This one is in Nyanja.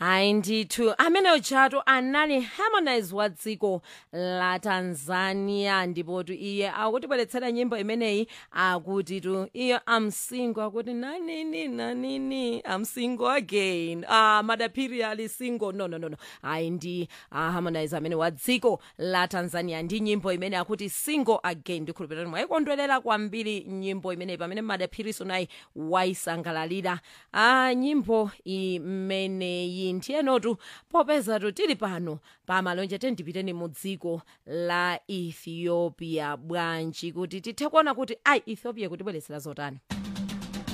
hayi ndithu ameneyo jato anali harmonize wa dziko la tanzania ndipotu iye akutibweretsera nyimbo imeneyi akuti tu iyo am single akuti nanini nanini am single again ah madaphiri ali single no no no no hayi ndi ah, harmonize amene wa dziko la tanzania ndi nyimbo imene akuti single again ndikhulupirira kuti mwayikondwerera kwambiri nyimbo imeneyi pamene madaphiriso nayi wayisangalalira ah, nyimbo imeneyi ndiyenotu popezatu tili pano pamalonje tendipiteni mu dziko la ethiopia bwanji kuti tithe kuona kuti ayi ethiopia kutibweretsera zotani